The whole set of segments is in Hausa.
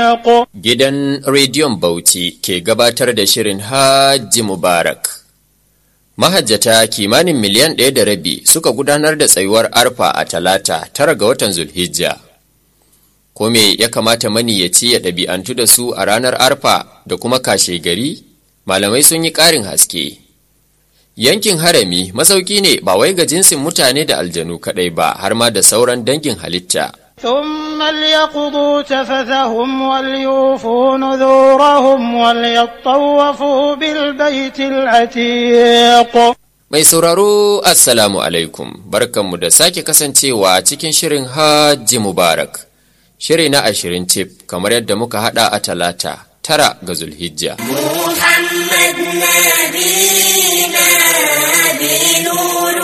عتيق Gidan Rediyon Bauchi ke gabatar da shirin Hajji Mubarak. Mahajjata kimanin miliyan ɗaya da rabi suka gudanar da tsayuwar arfa a talata tara ga watan Zulhijja. Ko me ya kamata maniyaci ya ɗabi'antu da su a ranar arfa da kuma kashe gari? Malamai sun yi ƙarin haske. Yankin harami masauki ne ba wai ga jinsin mutane da aljanu kaɗai ba har ma da sauran dangin halitta. ثم ليقضوا تفثهم وليوفوا نذورهم وليطوفوا بالبيت العتيق Mai sauraro Assalamu alaikum, barkanmu da sake kasancewa cikin shirin Hajji Mubarak, shiri na ashirin cif kamar yadda muka hada a talata tara ga Zulhijja. محمد نبينا بنور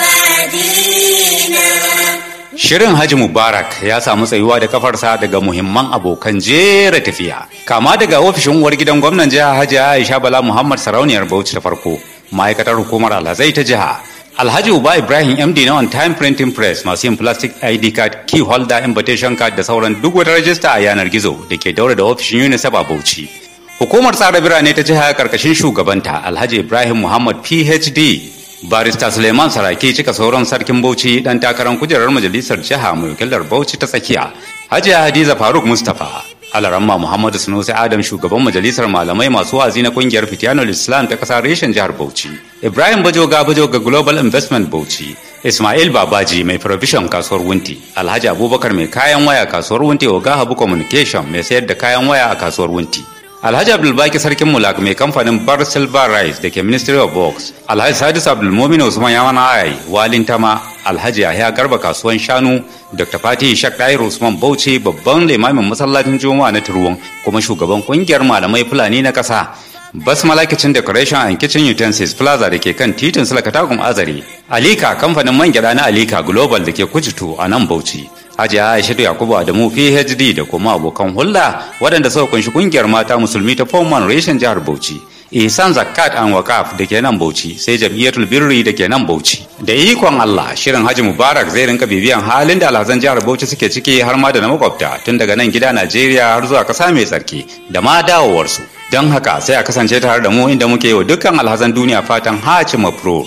وادينا Shirin Haji Mubarak ya samu tsayuwa da kafarsa daga muhimman abokan jera tafiya. Kama daga ofishin uwar gidan gwamnan jiha Hajji Aisha Bala Muhammad Sarauniyar Bauchi ta farko, ma'aikatar hukumar alhazai ta jiha. Alhaji Uba Ibrahim MD na On Time Printing Press masu yin plastic ID card, key holder, invitation card da sauran duk wata rajista a yanar gizo da ke daura da ofishin UNICEF a Bauchi. Hukumar tsara birane ta jiha karkashin shugabanta Alhaji Ibrahim Muhammad PhD barista suleiman saraki cika sauran sarkin bauchi dan takarar kujerar majalisar jiha mai wakilar bauchi ta tsakiya hajiya hadiza faruk mustapha alaramma muhammadu sunusi adam shugaban majalisar malamai masu wazi na kungiyar fitiyanul islam ta kasar reshen jihar bauchi ibrahim bajoga bajoga global investment bauchi ismail babaji mai provision kasuwar wunti alhaji abubakar mai kayan waya kasuwar wunti oga habu communication mai sayar da kayan waya a kasuwar wunti Alhaji Abdulbaki Sarkin Mulak mai kamfanin Bar Silver Rice da ke Ministry of Works, Alhaji Sadis Abdulmumin Usman Yawana Ayai, Walin Tama, Alhaji Yahya Garba kasuwan shanu, Dr. Fatih Ishaq Dair Usman Bauchi babban limamin masallacin Juma'a na Turwon kuma shugaban kungiyar malamai Fulani na ƙasa. Basmala Kitchen Decoration and Kitchen Utensils Plaza da ke kan titin Sulakatagun Azare. Alika kamfanin man gyada na Alika Global da ke Kujitu a nan Bauchi. Hajiya Aishatu Yakubu Adamu PhD da kuma abokan hulɗa waɗanda suka kunshi kungiyar mata musulmi ta Foman Reshen jihar Bauchi. Ihsan Zakat and Wakaf da ke nan Bauchi sai Jam'iyyatul Birri da ke nan Bauchi. Da ikon Allah shirin Haji Mubarak zai rinka bibiyan halin da alhazan jihar Bauchi suke ciki har ma da na makwabta tun daga nan gida Najeriya har zuwa ƙasa mai tsarki da ma dawowarsu. Don haka sai a kasance tare da mu inda muke yi wa dukkan alhazan duniya fatan Haji Mafro.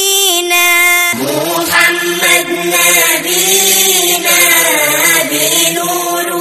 محمد نبينا بنور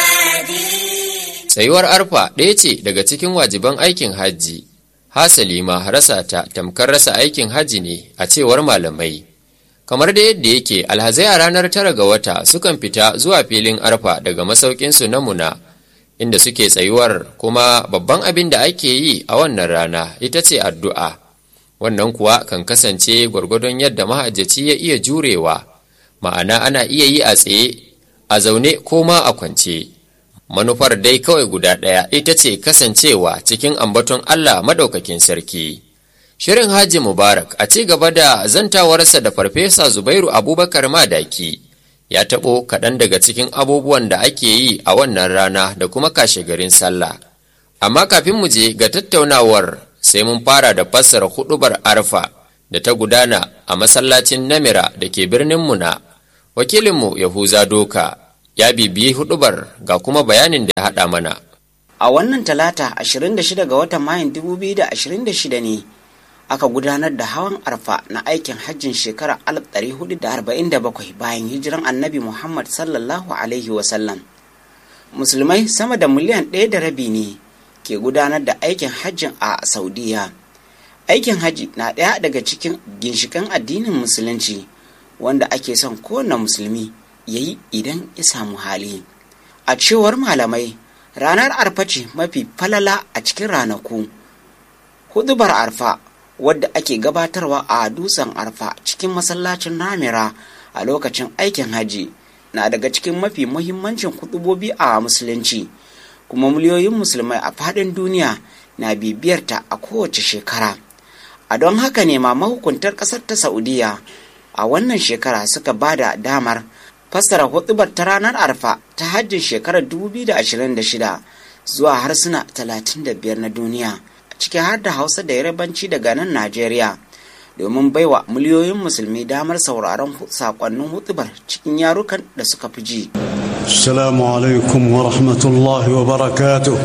وادينا Tsayuwar arfa ɗaya ce daga cikin wajiban aikin hajji. Hasali ma rasa ta tamkar rasa aikin hajji ne a cewar malamai. Kamar da yadda yake alhazai a ranar tara ga wata sukan fita zuwa filin arfa daga masaukinsu na muna inda suke tsayuwar kuma babban abin da ake yi a wannan rana ita ce addu'a. Wannan kuwa kan kasance gwargwadon yadda mahajjaci ya iya jurewa, ma'ana ana iya yi a tsaye, a zaune ko ma a kwance. manufar dai kawai guda ɗaya ita ce kasancewa cikin ambaton Allah madaukakin sarki. Shirin Haji Mubarak a ci gaba da zantawarsa da Farfesa Zubairu Abubakar Madaki ya taɓo kaɗan daga cikin abubuwan da ake yi a wannan rana da kuma kashe garin sallah. Amma kafin mu je ga tattaunawar sai mun fara da fassara huɗubar arfa da ta gudana a masallacin Namira da ke birnin Muna. Wakilinmu Yahuza Doka ya bibiyi hudubar ga kuma bayanin da ya haɗa mana. A wannan talata 26 ga watan Mayun 2026 ne aka gudanar da hawan arfa na aikin hajjin shekarar 1447 bayan hijiran annabi Muhammad sallallahu Alaihi wasallam. Musulmai sama da miliyan ɗaya da rabi ne ke gudanar da aikin hajjin a Saudiya. Aikin hajji na ɗaya daga cikin ginshikan addinin musulunci wanda ake son kowane musulmi ya yi idan ya samu hali. A cewar malamai, ranar arfa ce mafi falala a cikin ranaku. Hudubar arfa wadda ake gabatarwa a dutsen arfa cikin masallacin namira a lokacin aikin haji na daga cikin mafi muhimmancin hudubobi a musulunci kuma miliyoyin musulmai a faɗin duniya na bibiyarta a kowace shekara. A don haka ne ma mahukuntar ƙasar ta Saudiya a wannan shekara suka ba da damar fassara hudubar ta ranar arfa ta hajjin shekarar 2026 zuwa harsuna 35 na duniya ciki har da hausa da yarabanci daga nan najeriya domin baiwa miliyoyin musulmi damar sauraron sakonnin hutubar cikin yarukan da suka fi ji السلام عليكم ورحمة الله وبركاته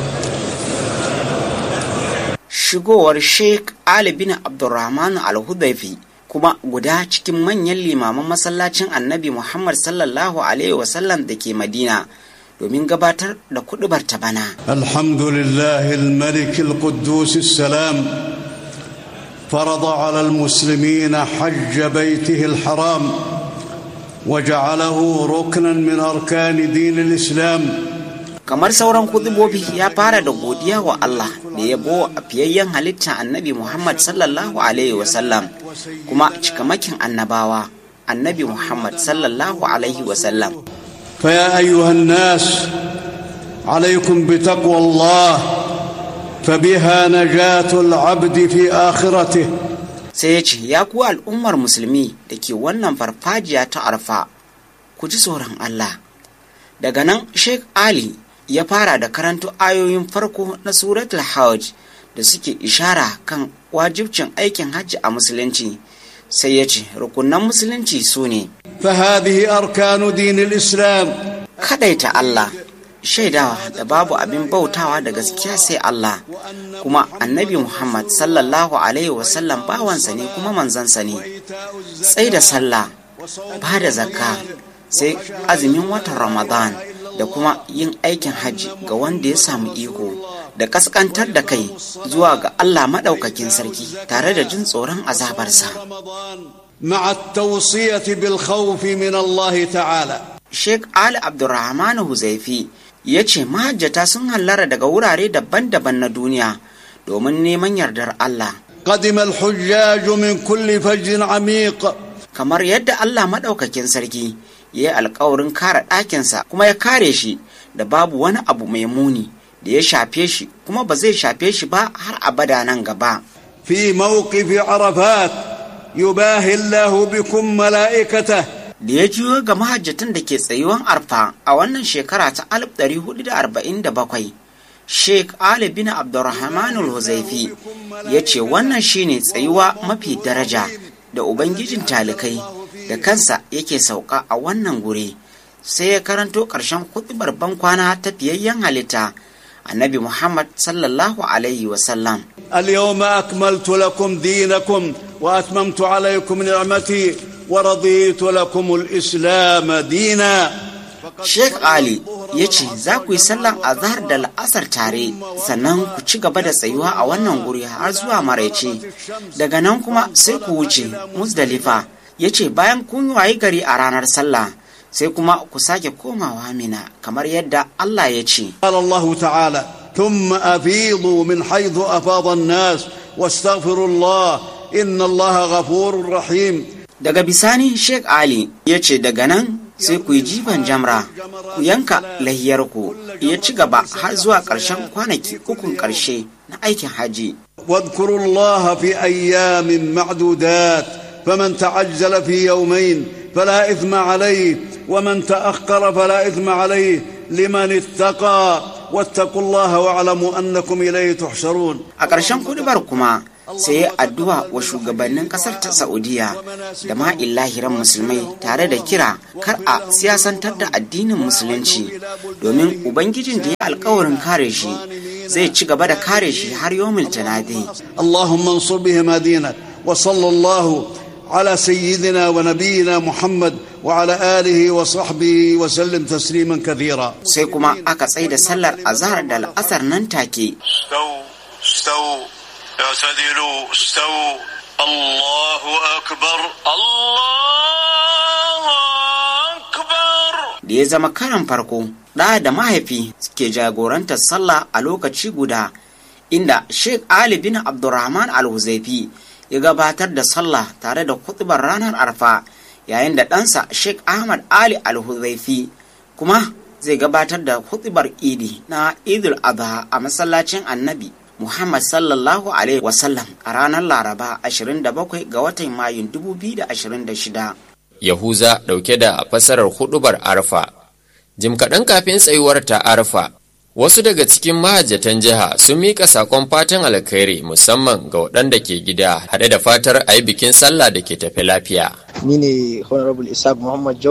shigowar sheikh ali bin abdurrahman al-hudaifi kuma guda cikin manyan limaman masallacin annabi muhammad sallallahu alaihi wasallam da ke madina domin gabatar da kudubar ta bana الحمد لله الملك القدوس السلام فرض على المسلمين حج بيته الحرام وجعله ركنا من أركان دين الإسلام kamar sauran kudubobi ya fara da godiya wa Allah da yabo a fiyayyen halitta annabi Muhammad sallallahu alaihi wasallam kuma cikamakin annabawa annabi Muhammad sallallahu alaihi wasallam فيا أيها الناس عليكم بتقوى الله فبها نجاة العبد في آخرته sai ya ce ya ku al'ummar musulmi da ke wannan farfajiya ta arfa ku ji tsoron Allah daga nan Sheikh Ali ya fara da karanto ayoyin farko na suratul hajj da suke ishara kan wajibcin aikin hajji a musulunci sai ya ce rukunan musulunci su ne فهذه أركان دين الإسلام kadaita Allah shaidawa da babu abin bautawa da gaskiya sai Allah kuma annabi Muhammad sallallahu alaihi wasallam bawansa ne kuma manzansa ne tsai da sallah ba da zakka sai azumin watan Ramadan da kuma yin aikin hajji ga wanda ya samu iko da kaskantar da kai zuwa ga Allah maɗaukakin sarki tare da jin tsoron azabarsa. مع التوصية بالخوف من الله تعالى Sheikh Ali Abdulrahman Huzaifi ya ce mahajjata sun hallara daga wurare daban-daban na duniya domin neman yardar Allah. قدم الحجاج من كل فج عميق Kamar yadda Allah maɗaukakin sarki ya yi alkawarin kare ɗakinsa kuma ya kare shi da babu wani abu mai muni da ya shafe shi kuma ba zai shafe shi ba har abada nan gaba. في موقف عرفات يباهي الله بكم ملائكته da ya juyo ga mahajjatan da ke tsayuwan arfa a wannan shekara ta 1447 sheikh ali bin abdurrahman al-huzaifi ya ce wannan shine tsayuwa mafi daraja da ubangijin talikai da kansa yake sauka a wannan guri sai ya karanto ƙarshen kuɗubar bankwana ta fiyayyen halitta annabi muhammad sallallahu alaihi wasallam اليوم أكملت لكم دينكم وأتممت عليكم نعمتي ورضيت لكم الإسلام دينا Sheikh Ali ya ce za ku yi sallan azhar da la'asar tare sannan ku ci gaba da tsayuwa a wannan guri har zuwa maraice daga nan kuma sai ku wuce Muzdalifa ya ce bayan kun wayi gari a ranar sallah sai kuma ku sake komawa mina kamar yadda Allah ya ce قال الله تعالى ثم أفيضوا من حيث أفاض الناس واستغفروا الله إن الله غفور رحيم daga bisani Sheikh Ali ya ce daga nan sai ku yi jifan jamra ku yanka lahiyarku ya ci gaba har zuwa ƙarshen kwanaki ukun ƙarshe na aikin haji واذكروا الله في أيام معدودات فمن تعجل في يومين فلا إثم عليه ومن تأخر فلا إثم عليه لمن اتقى واتقوا الله واعلموا أنكم إليه تحشرون a ƙarshen kudubar kuma sai ya addu'a wa shugabannin ƙasar ta saudiya da ma illahiran musulmai tare da kira kar a siyasantar da addinin musulunci domin ubangijin da ya alkawarin kare shi zai ci gaba da kare shi har yomil tanadi اللهم انصر بهم دينك وصلى الله على سيدنا ونبينا محمد وعلى آله وصحبه وسلم تسليما كثيرا sai kuma aka tsaye da sallar azhar da la'asar nan take استووا استووا اعتدلوا استووا الله أكبر الله أكبر da ya zama karan farko ɗa da mahaifi ke jagorantar sallah a lokaci guda inda sheikh ali bin abdurrahman al-huzaifi ya gabatar da sallah tare da kutubar ranar arfa yayin da ɗansa sheikh ahmad ali al-huzaifi kuma zai gabatar da kutubar idi na idul adha a masallacin annabi muhammad sallallahu alaihi wasallam a ranar laraba 27 ga watan mayun 2026 Yahuza ɗauke da fasarar huɗubar arfa. Jim kaɗan kafin tsayuwar ta arfa, wasu daga cikin mahajjatan jiha sun miƙa sakon fatan alkhairi musamman ga waɗanda ke gida haɗe da fatar a yi bikin sallah da ke tafi lafiya. ni ne honorable isaac muhammad jauro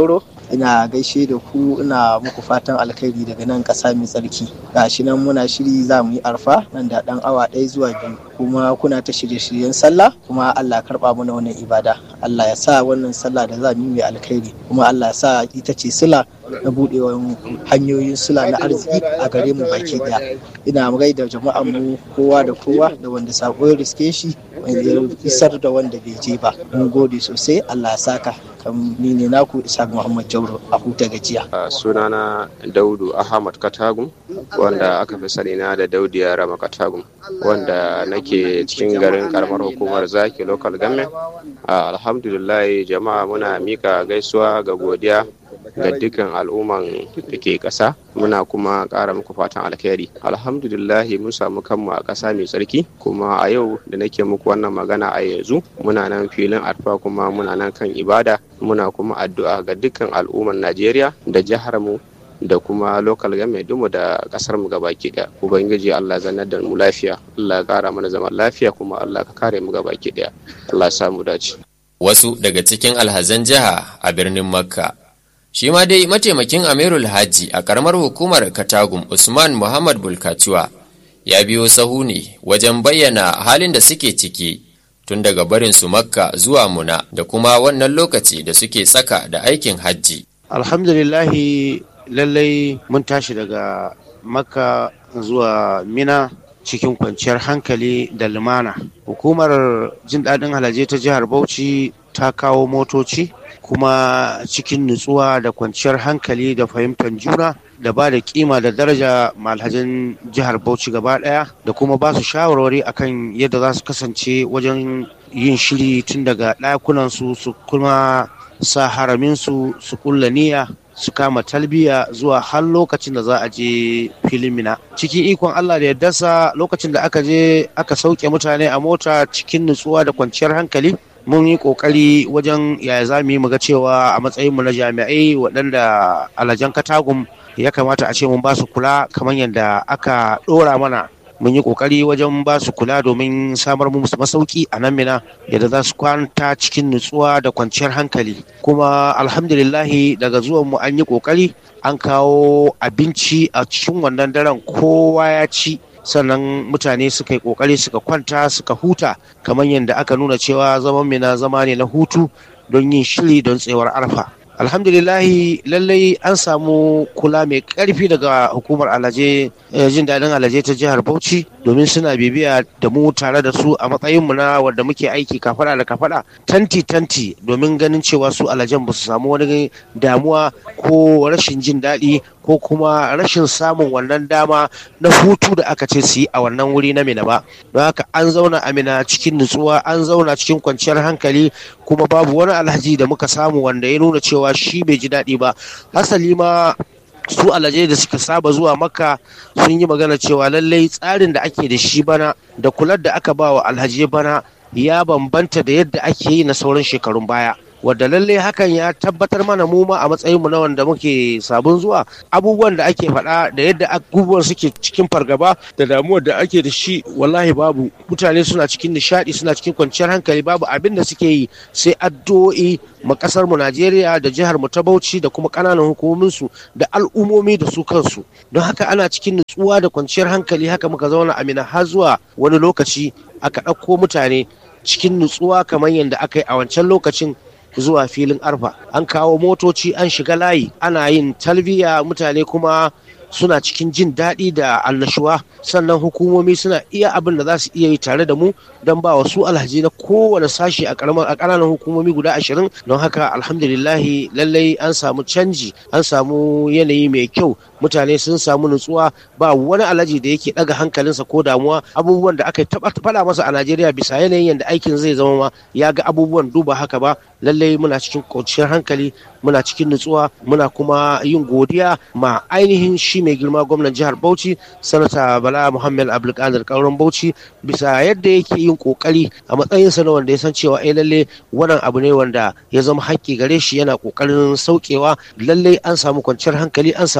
ina gaishe da ku ina muku fatan alkhairi daga nan ƙasa mai tsarki gashi nan muna shiri za mu yi arfa nan da ɗan awa ɗaya zuwa biyu kuma kuna ta shirye-shiryen sallah kuma Allah karɓa mana wannan ibada Allah ya sa wannan sallah da za mu yi mai alkhairi kuma Allah ya sa ita ce sila na buɗewar hanyoyin sila na arziki a gare mu baki ɗaya ina gaida jama'an mu kowa da kowa da wanda sako ya riske shi ya isar da wanda bai je ba mun gode sosai Allah ya saka ni ne naku isa muhammad jauro a huta gajiya sunana daudu ahmad katagum wanda aka fi sani na da daudu ya rama katagum wanda nake cikin garin karamar hukumar zaki local government alhamdulillah jama'a muna mika gaisuwa ga godiya ga dukkan al'umman da ke ƙasa muna kuma ƙara muku fatan alkhairi alhamdulillah mun samu kanmu a ƙasa mai tsarki kuma a yau da nake muku wannan magana a yanzu muna nan filin arfa kuma muna nan kan ibada muna kuma addu'a ga dukkan al'umman najeriya da jihar mu da kuma local game dumu da kasar mu gabaki daya ubangiji Allah zanar da mu lafiya Allah ya kara mana zaman lafiya kuma Allah ka kare mu gabaki daya Allah ya samu dace wasu daga cikin alhazan jiha a birnin makka shi ma dai mataimakin amirul hajji a karamar hukumar katagum usman muhammad bulkatuwa ya biyo sahu ne wajen bayyana halin da suke ciki tun daga barin su makka zuwa muna da kuma wannan lokaci da suke tsaka da aikin hajji alhamdulillahi lallai mun tashi daga makka zuwa mina cikin kwanciyar hankali da lumana hukumar jin daɗin halaje ta jihar bauchi ta kawo motoci kuma cikin nutsuwa da kwanciyar hankali da fahimtar juna da ba da kima da daraja malhajin jihar bauchi gaba daya da kuma ba su shawarwari akan yadda za su kasance wajen yin shiri tun daga ɗakunansu su kuma sa haraminsu su kulla niyya su kama talbiya zuwa har lokacin da za a je filin mina cikin ikon Allah da yardarsa lokacin da aka je aka sauke mutane a mota cikin nutsuwa da kwanciyar hankali mun yi kokari wajen yaya za mu yi muga cewa a matsayinmu na jami'ai waɗanda alajan katagum ya kamata a ce mun ba su kula kamar yadda aka ɗora mana mun yi kokari wajen ba su kula domin samar musu masauki a nan mina yadda za su kwanta cikin nutsuwa da kwanciyar hankali kuma alhamdulillahi daga zuwan mu an yi kokari an kawo abinci a cikin wannan daren kowa ya ci sannan mutane suka yi kokari suka kwanta suka huta kamar yadda aka nuna cewa zaman mina zama ne na hutu don yin shiri don tsewar arfa alhamdulillahi lallai an samu kula mai karfi daga hukumar alaje jin daɗin alaje ta jihar bauchi domin suna bibiya da mu tare da su a matsayinmu na wanda muke aiki kafada da kafada tanti tanti domin ganin cewa su alajen ba su samu wani damuwa ko rashin jin daɗi ko kuma rashin samun wannan dama na hutu da aka ce su yi a wannan wuri na mina ba don haka an zauna a mina cikin nutsuwa an zauna cikin kwanciyar hankali kuma babu wani alhaji da muka samu wanda ya nuna cewa shi bai ji daɗi ba hasali ma su alaje da suka saba zuwa makka sun yi magana cewa lallai tsarin da ake da shi bana da kular da aka ba wa alhaji bana ya bambanta da yadda ake yi na sauran shekarun baya wadda lallai hakan ya tabbatar mana mu ma a matsayin mu na wanda muke sabon zuwa abubuwan da ake faɗa da yadda abubuwan suke cikin fargaba da damuwar da ake da shi wallahi babu mutane suna cikin nishadi suna cikin kwanciyar hankali babu abin da suke yi sai addu'o'i ma kasar mu Najeriya da jihar mu ta Bauchi da kuma kananan hukumomin su da al'umomi da su kansu don haka ana cikin nutsuwa da kwanciyar hankali haka muka zauna amina har zuwa wani lokaci aka ɗauko mutane cikin nutsuwa kamar yadda aka yi a wancan lokacin zuwa filin arfa an kawo motoci an shiga layi ana yin talbiya mutane kuma suna cikin jin daɗi da annashuwa sannan hukumomi suna iya abin da za su iya yi tare da mu don ba wasu alhaji na kowane sashi a ƙananan hukumomi guda ashirin don haka alhamdulillahi lallai an samu canji an samu yanayi mai kyau mutane sun samu nutsuwa ba wani alhaji da yake ɗaga hankalinsa ko damuwa abubuwan da aka faɗa masa a najeriya bisa yanayin yadda aikin zai zama ma ya ga abubuwan duba haka ba lallai muna cikin kwanciyar hankali muna cikin nutsuwa muna kuma yin godiya ma ainihin shi mai girma gwamnan jihar bauchi sanata bala muhammad abdulkadir kauran bauchi bisa yadda yake yin kokari a matsayinsa na wanda ya san cewa ai lalle wannan abu ne wanda ya zama haƙƙi gare shi yana kokarin saukewa lalle an samu kwanciyar hankali an samu nutsuwa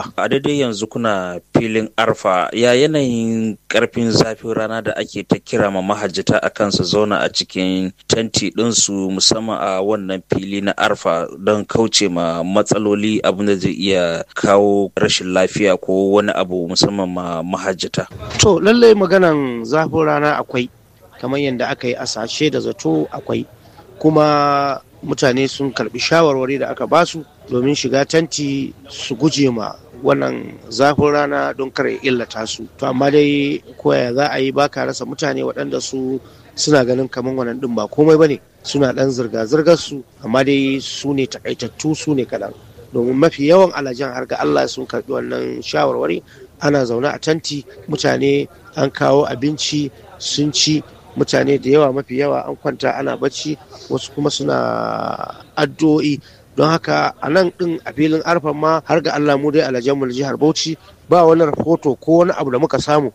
arfa a daidai yanzu kuna filin arfa ya yanayin karfin zafin rana da ake ta kira ma mahajjata a kan su zauna a cikin tanti ɗinsu musamman a wannan fili na arfa don kauce ma matsaloli abin da zai iya kawo rashin lafiya ko wani abu musamman ma mahajjata to lallai maganan zafin rana akwai kamar yadda aka yi asashe da zato akwai kuma mutane sun karbi shawarwari da aka basu domin shiga tanti su guje ma wannan zafin rana don kar ya illata su to amma dai koya za a yi baka rasa mutane waɗanda su suna ganin kamar wannan ɗin ba komai bane suna ɗan zirga-zirgar su amma dai su ne takaitattu su ne kaɗan domin mafi yawan alajan har ga Allah sun karbi wannan shawarwari ana zaune a tanti mutane an kawo abinci sun ci mutane da yawa mafi yawa an kwanta ana bacci wasu kuma suna addu'o'i don haka a nan din a filin arfan ma har ga Allah mu dai alajan mu jihar Bauchi ba wani rahoto ko wani abu da muka samu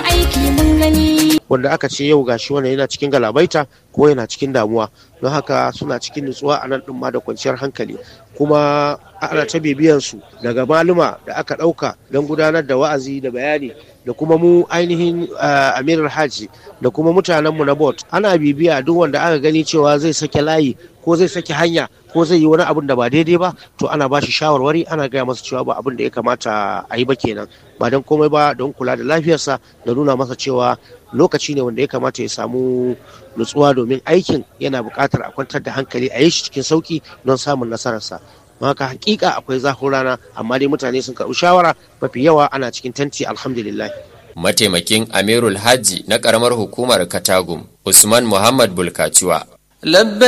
wanda aka ce yau gashi wannan yana cikin galabaita ko yana cikin damuwa don haka suna cikin nutsuwa a nan din ma da kwanciyar hankali kuma ana ta bibiyan su daga maluma da aka ɗauka don gudanar da wa'azi da bayani da kuma mu ainihin amirar haji da kuma mutanenmu na bot ana bibiya duk wanda aka gani cewa zai sake layi ko zai sake hanya ko zai yi wani abun da ba daidai ba to ana ba shi shawarwari ana gaya masa cewa ba abin da ya kamata a yi ba kenan ba don komai ba don kula da lafiyarsa da nuna masa cewa lokaci ne wanda ya kamata ya samu nutsuwa domin aikin yana buƙatar a kwantar da hankali a yi shi cikin sauki don samun nasararsa haka hakika akwai zafin rana amma dai mutane sun karɓi shawara mafi yawa ana cikin tanti alhamdulillah mataimakin amirul hajji na karamar hukumar katagum usman muhammad bulkaciwa